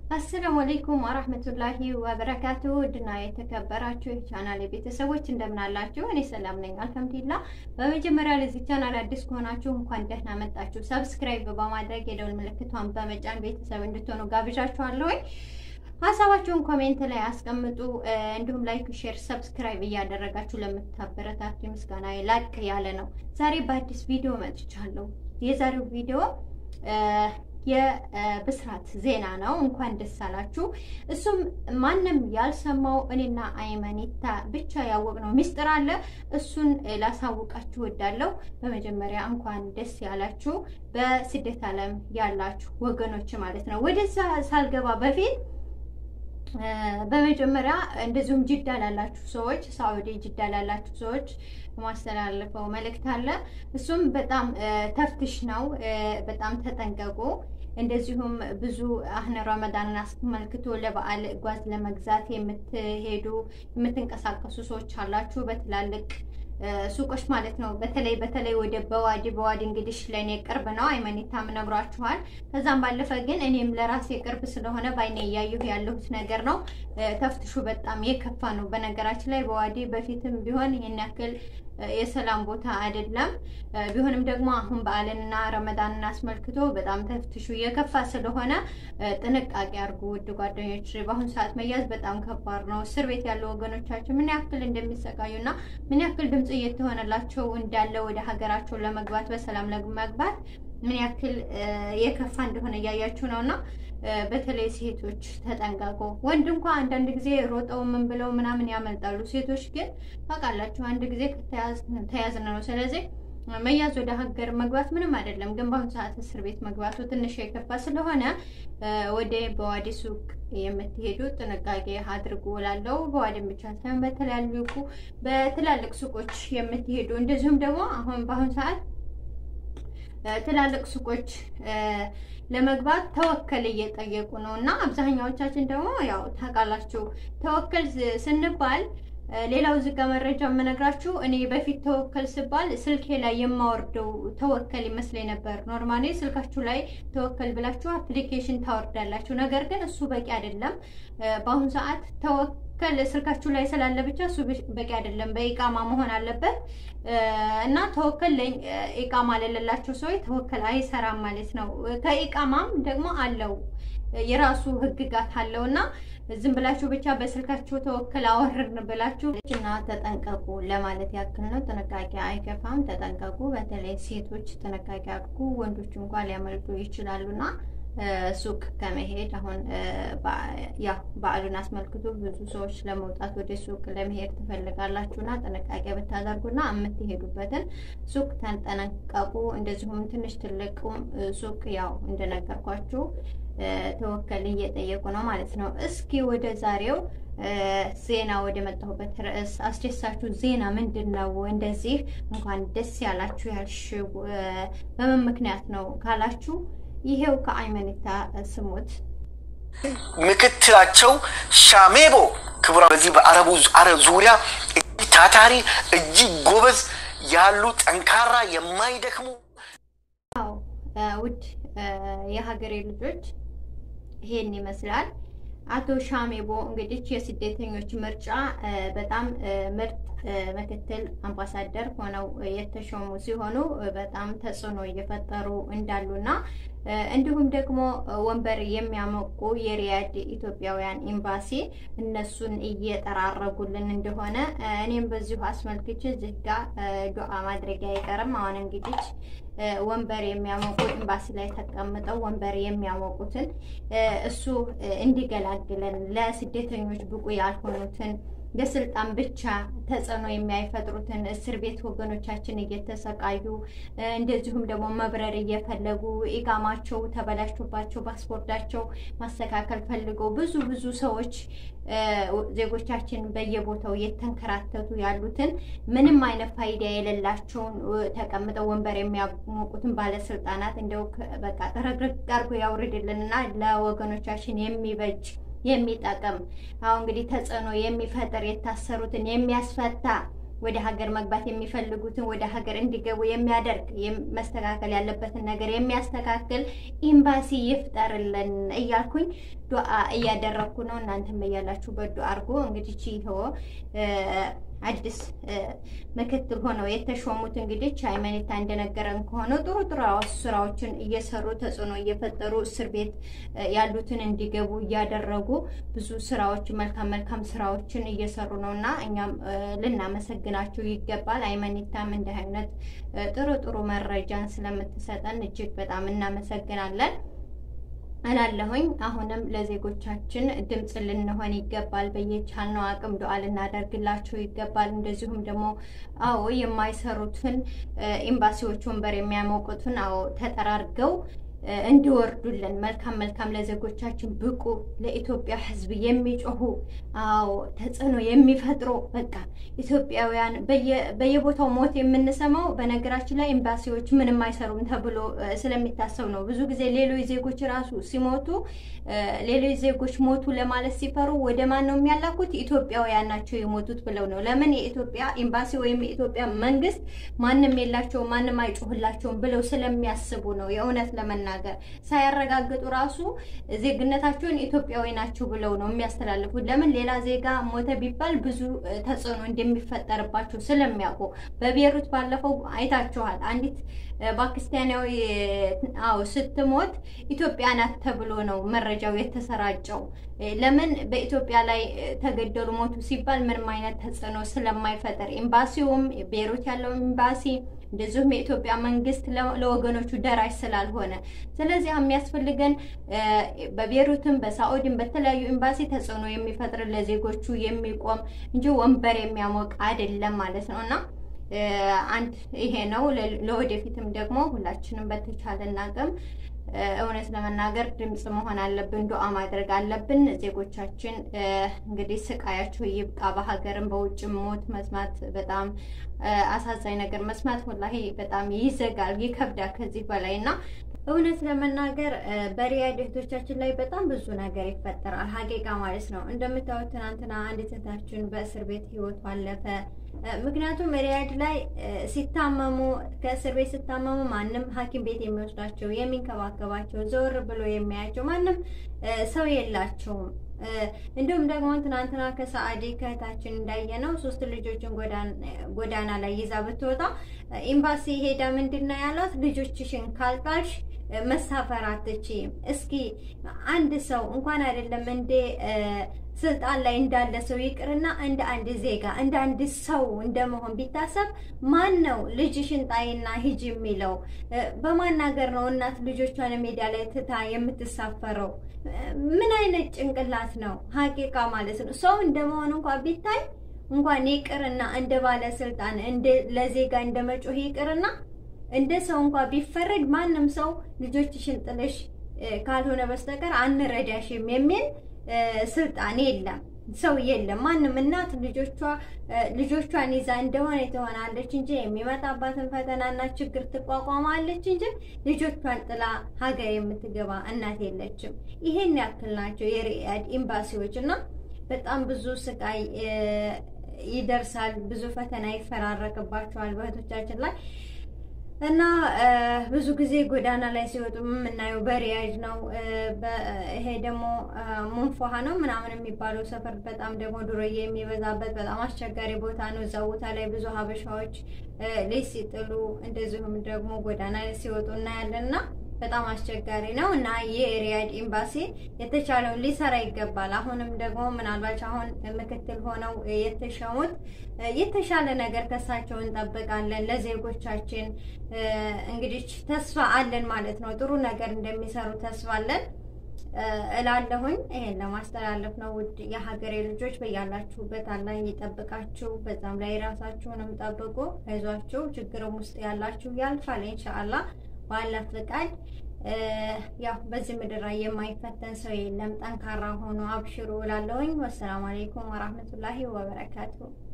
አሰላሙ አለይኩም ወራህመቱላሂ ወበረካቱ ውድና የተከበራችሁ የቻናል ቤተሰቦች እንደምን አላችሁ? እኔ ሰላም ነኝ አልሐምዱሊላህ። በመጀመሪያ ለዚህ ቻናል አዲስ ከሆናችሁ እንኳን ደህና መጣችሁ። ሰብስክራይብ በማድረግ የደውል ምልክቷን በመጫን ቤተሰብ እንድትሆኑ ጋብዣችኋለሁ። ሀሳባችሁን ኮሜንት ላይ አስቀምጡ። እንዲሁም ላይክ፣ ሼር፣ ሰብስክራይብ እያደረጋችሁ ለምታበረታቱ ምስጋና ላቅ ያለ ነው። ዛሬ በአዲስ ቪዲዮ መጥቻለሁ። የዛሬው ቪዲዮ የብስራት ዜና ነው። እንኳን ደስ አላችሁ። እሱም ማንም ያልሰማው እኔና አይመኒታ ብቻ ያወቅነው ሚስጥር አለ። እሱን ላሳውቃችሁ ወዳለሁ። በመጀመሪያ እንኳን ደስ ያላችሁ በስደት ዓለም ያላችሁ ወገኖች ማለት ነው። ወደዛ ሳልገባ በፊት በመጀመሪያ እንደዚሁም ጅዳ ላላችሁ ሰዎች ሳዑዲ ጅዳ ላላችሁ ሰዎች ማስተላለፈው መልእክት አለ። እሱም በጣም ተፍትሽ ነው። በጣም ተጠንቀቁ። እንደዚሁም ብዙ አህነ ረመዳንን አስመልክቶ ለበዓል ጓዝ ለመግዛት የምትሄዱ የምትንቀሳቀሱ ሰዎች አላችሁ በትላልቅ ሱቆች ማለት ነው። በተለይ በተለይ ወደ በዋዲ በዋዲ እንግዲህ ለእኔ ቅርብ ነው፣ አይመኒታም ነግሯችኋል። ከዛም ባለፈ ግን እኔም ለራሴ ቅርብ ስለሆነ በአይኔ እያየሁ ያለሁት ነገር ነው። ተፍትሹ በጣም የከፋ ነው። በነገራችን ላይ በዋዲ በፊትም ቢሆን ይህን ያክል የሰላም ቦታ አይደለም። ቢሆንም ደግሞ አሁን በዓልንና ረመዳንን አስመልክቶ በጣም ተፍትሹ የከፋ ስለሆነ ጥንቃቄ አድርጉ ውድ ጓደኞች። በአሁኑ ሰዓት መያዝ በጣም ከባድ ነው። እስር ቤት ያሉ ወገኖቻችን ምን ያክል እንደሚሰቃዩና ምን ያክል ድምፅ እየተሆነላቸው እንዳለ ወደ ሀገራቸው ለመግባት በሰላም ለመግባት ምን ያክል የከፋ እንደሆነ እያያችሁ ነው እና በተለይ ሴቶች ተጠንቀቁ። ወንድ እንኳ አንዳንድ ጊዜ ሮጠው ምን ብለው ምናምን ያመልጣሉ። ሴቶች ግን ታውቃላችሁ አንድ ጊዜ ተያዝን ነው። ስለዚህ መያዝ ወደ ሀገር መግባት ምንም አይደለም። ግን በአሁኑ ሰዓት እስር ቤት መግባቱ ትንሽ የከፋ ስለሆነ ወደ በዋዲ ሱቅ የምትሄዱ ጥንቃቄ አድርጉ እላለሁ። በዋዲም ብቻ ሳይሆን በተለያዩ በትላልቅ ሱቆች የምትሄዱ እንደዚሁም ደግሞ አሁን በአሁኑ ሰዓት ትላልቅ ሱቆች ለመግባት ተወከል እየጠየቁ ነው እና አብዛኛዎቻችን ደግሞ ያው ታውቃላችሁ ተወከል ስንባል ሌላው ዝጋ መረጃ የምነግራችሁ እኔ በፊት ተወከል ስባል ስልኬ ላይ የማወርደው ተወከል ይመስለኝ ነበር። ኖርማሊ ስልካችሁ ላይ ተወከል ብላችሁ አፕሊኬሽን ታወርዳላችሁ። ነገር ግን እሱ በቂ አይደለም። በአሁኑ ሰዓት ተወከል ስልካችሁ ላይ ስላለ ብቻ እሱ በቂ አይደለም። በኢቃማ መሆን አለበት እና ተወከል ኢቃማ ለሌላቸው ሰዎች ተወከል አይሰራም ማለት ነው። ከኢቃማም ደግሞ አለው የራሱ ህግጋት አለው እና ዝም ብላችሁ ብቻ በስልካችሁ ተወክል አወርድን ብላችሁ እና ተጠንቀቁ ለማለት ያክል ነው። ጥንቃቄ አይከፋም። ተጠንቀቁ። በተለይ ሴቶች ጥንቃቄ አድርጉ። ወንዶች እንኳን ሊያመልጡ ይችላሉና ሱቅ ከመሄድ አሁን ያው በዓሉን አስመልክቶ ብዙ ሰዎች ለመውጣት ወደ ሱቅ ለመሄድ ትፈልጋላችሁና ጥንቃቄ ብታደርጉና የምትሄዱበትን ሱቅ ተጠነቀቁ። እንደዚሁም ትንሽ ትልቁ ሱቅ ያው እንደነገርኳችሁ ተወከል እየጠየቁ ነው ማለት ነው። እስኪ ወደ ዛሬው ዜና ወደ መጣሁበት ርዕስ አስደሳችሁ ዜና ምንድን ነው? እንደዚህ እንኳን ደስ ያላችሁ ያልሽው በምን ምክንያት ነው ካላችሁ ይሄው ከአይመኒታ ስሙት። ምክትላቸው ሻሜቦ ክቡራ በዚህ በአረቡ አረብ ዙሪያ እጅግ ታታሪ እጅግ ጎበዝ ያሉ ጠንካራ የማይደክሙ ውድ የሀገሬ ልጆች ይሄን ይመስላል። አቶ ሻሜቦ እንግዲህ የስደተኞች ምርጫ በጣም ምርጥ ምክትል አምባሳደር ሆነው የተሾሙ ሲሆኑ በጣም ተጽዕኖ እየፈጠሩ እንዳሉና እንዲሁም ደግሞ ወንበር የሚያሞቁ የሪያድ ኢትዮጵያውያን ኤምባሲ እነሱን እየጠራረጉልን እንደሆነ እኔም በዚሁ አስመልክቼ እዚህ ጋ ዱዓ ማድረግ አይቀርም። አሁን እንግዲህ ወንበር የሚያሞቁ ኤምባሲ ላይ ተቀምጠው ወንበር የሚያሞቁትን እሱ እንዲገላግለን ለስደተኞች ብቁ ያልሆኑትን ለስልጣን ብቻ ተጽዕኖ የሚያይፈጥሩትን እስር ቤት ወገኖቻችን እየተሰቃዩ እንደዚሁም ደግሞ መብረር እየፈለጉ ኢቃማቸው ተበላሽቶባቸው ፓስፖርታቸው ማስተካከል ፈልገው ብዙ ብዙ ሰዎች ዜጎቻችን በየቦታው እየተንከራተቱ ያሉትን ምንም አይነት ፋይዳ የሌላቸውን ተቀምጠው ወንበር የሚያሞቁትን ባለስልጣናት እንደው በቃ ጥረግረግ አድርጎ ያውርድልንና ለወገኖቻችን የሚበጅ የሚጠቅም አሁን እንግዲህ ተጽዕኖ የሚፈጥር የታሰሩትን የሚያስፈታ ወደ ሀገር መግባት የሚፈልጉትን ወደ ሀገር እንዲገቡ የሚያደርግ መስተካከል ያለበትን ነገር የሚያስተካክል ኤምባሲ ይፍጠርልን እያልኩኝ ዱዓ እያደረግኩ ነው። እናንተም በያላችሁበት ዱዓ አድርጎ እንግዲህ ይኸው አዲስ ምክትል ሆነው የተሾሙት እንግዲህ ሃይማኖታ እንደነገረን ከሆነ ጥሩ ጥሩ ስራዎችን እየሰሩ ተጽዕኖ እየፈጠሩ እስር ቤት ያሉትን እንዲገቡ እያደረጉ ብዙ ስራዎች መልካም መልካም ስራዎችን እየሰሩ ነው እና እኛም ልናመሰግናቸው ይገባል። ሃይማኖታም እንዲህ አይነት ጥሩ ጥሩ መረጃን ስለምትሰጠን እጅግ በጣም እናመሰግናለን እላለሁኝ። አሁንም ለዜጎቻችን ድምፅ ልንሆን ይገባል። በየቻልነው አቅም ዱዓ ልናደርግላቸው ይገባል። እንደዚሁም ደግሞ አዎ የማይሰሩትን ኤምባሲዎች ወንበር የሚያሞቁትን አዎ ተጠራርገው እንዲወርዱልን መልካም መልካም ለዜጎቻችን ብቁ ለኢትዮጵያ ሕዝብ የሚጮሁ አዎ ተጽዕኖ የሚፈጥሩ በቃ ኢትዮጵያውያን በየቦታው ሞት የምንሰማው በነገራችን ላይ ኤምባሲዎች ምንም አይሰሩም ተብሎ ስለሚታሰብ ነው። ብዙ ጊዜ ሌሎች ዜጎች ራሱ ሲሞቱ ሌሎች ዜጎች ሞቱ ለማለት ሲፈሩ ወደ ማን ነው የሚያላኩት? ኢትዮጵያውያን ናቸው የሞቱት ብለው ነው። ለምን የኢትዮጵያ ኤምባሲ ወይም የኢትዮጵያ መንግስት ማንም የላቸውም ማንም አይጮህላቸውም ብለው ስለሚያስቡ ነው የእውነት ለመናገር ነገር ሳያረጋግጡ ራሱ ዜግነታቸውን ኢትዮጵያዊ ናቸው ብለው ነው የሚያስተላልፉት። ለምን ሌላ ዜጋ ሞተ ቢባል ብዙ ተጽዕኖ እንደሚፈጠርባቸው ስለሚያውቁ። በቤሩት ባለፈው አይታችኋል። አንዲት ፓኪስታናዊ አዎ ስትሞት ኢትዮጵያ ናት ተብሎ ነው መረጃው የተሰራጨው። ለምን በኢትዮጵያ ላይ ተገደሉ ሞቱ ሲባል ምንም አይነት ተጽዕኖ ስለማይፈጠር ኤምባሲውም ቤሩት ያለው ኤምባሲ እንደዚሁም የኢትዮጵያ መንግስት ለወገኖቹ ደራሽ ስላልሆነ፣ ስለዚህ የሚያስፈልገን በቤሩትም በሳዑዲም በተለያዩ ኤምባሲ ተጽዕኖ የሚፈጥር ለዜጎቹ የሚቆም እንጂ ወንበር የሚያሞቅ አይደለም ማለት ነው እና አንድ ይሄ ነው። ለወደፊትም ደግሞ ሁላችንም በተቻለን አቅም እውነት ለመናገር ድምፅ መሆን አለብን፣ ዱዓ ማድረግ አለብን። ዜጎቻችን እንግዲህ ስቃያቸው ይብቃ። በሀገርም በውጭም ሞት መስማት በጣም አሳዛኝ ነገር መስማት ወላሂ በጣም ይዘጋል፣ ይከብዳል ከዚህ በላይ እና እውነት ለመናገር በሪያድ እህቶቻችን ላይ በጣም ብዙ ነገር ይፈጠራል። ሀቂቃ ማለት ነው። እንደምታዩት ትናንትና አንዲት እህታችን በእስር ቤት ህይወቱ አለፈ። ምክንያቱም ሪያድ ላይ ሲታመሙ ከእስር ቤት ሲታመሙ ማንም ሐኪም ቤት የሚወስዳቸው የሚንከባከባቸው ዘወር ብሎ የሚያያቸው ማንም ሰው የላቸውም። እንዲሁም ደግሞ ትናንትና ከሰአዲ ከእህታችን እንዳየነው ሶስት ልጆችን ጎዳና ላይ ይዛ ብትወጣ ኤምባሲ ሄዳ ምንድን ነው ያሏት? ልጆችሽን ካልጣልሽ መሳፈር አትችይም። እስኪ አንድ ሰው እንኳን አይደለም እንደ ስልጣን ላይ እንዳለ ሰው ይቅርና እንደ አንድ ዜጋ እንደ አንድ ሰው እንደመሆን ቢታሰብ ማን ነው ልጅሽን ጣይና ሂጂ የሚለው? በማናገር ነው እናት ልጆቿን ሜዳ ላይ ትታ የምትሳፈረው? ምን አይነት ጭንቅላት ነው? ሀቂቃ ማለት ነው። ሰው እንደመሆን እንኳን ቢታይ እንኳን ይቅርና እንደ ባለስልጣን እንደ ለዜጋ እንደ መጮህ ይቅርና እንደ ሰው እንኳን ቢፈረድ ማንም ሰው ልጆችሽን ጥለሽ ካልሆነ በስተቀር አንረዳሽም የሚል ስልጣን የለም፣ ሰው የለም። ማንም እናት ልጆቿ ልጆቿን ይዛ እንደሆነ ትሆናለች እንጂ የሚመጣባትን ፈተናና ችግር ትቋቋማለች እንጂ ልጆቿን ጥላ ሀገር የምትገባ እናት የለችም። ይሄን ያክል ናቸው የሪያድ ኤምባሲዎች እና በጣም ብዙ ስቃይ ይደርሳል፣ ብዙ ፈተና ይፈራረቅባቸዋል በእህቶቻችን ላይ እና ብዙ ጊዜ ጎዳና ላይ ሲወጡ የምናየው በሪያድ ነው። ይሄ ደግሞ ሙንፎሃ ነው ምናምን የሚባለው ሰፈር በጣም ደግሞ ዱርዬ የሚበዛበት በጣም አስቸጋሪ ቦታ ነው። እዛ ቦታ ላይ ብዙ ሀበሻዎች ልጅ ሲጥሉ እንደዚሁም ደግሞ ጎዳና ላይ ሲወጡ እናያለን እና በጣም አስቸጋሪ ነው እና የሪያድ ኤምባሲ የተቻለውን ሊሰራ ይገባል። አሁንም ደግሞ ምናልባት አሁን ምክትል ሆነው የተሸሙት የተሻለ ነገር ከሳቸው እንጠብቃለን። ለዜጎቻችን እንግዲህ ተስፋ አለን ማለት ነው። ጥሩ ነገር እንደሚሰሩ ተስፋ አለን እላለሁኝ። ይሄን ለማስተላለፍ ነው። ውድ የሀገሬ ልጆች በያላችሁበት አላህ ይጠብቃችሁ። በዛም ላይ ራሳችሁንም ጠብቁ። አይዟችሁ። ችግርም ውስጥ ያላችሁ ያልፋል ኢንሻአላህ ባላ ፍቃድ ያው በዚህ ምድር ላይ የማይፈተን ሰው የለም። ጠንካራ ሆኖ አብሽሩ እላለሁኝ። ወሰላሙ አለይኩም ወራህመቱላሂ ወበረካቱ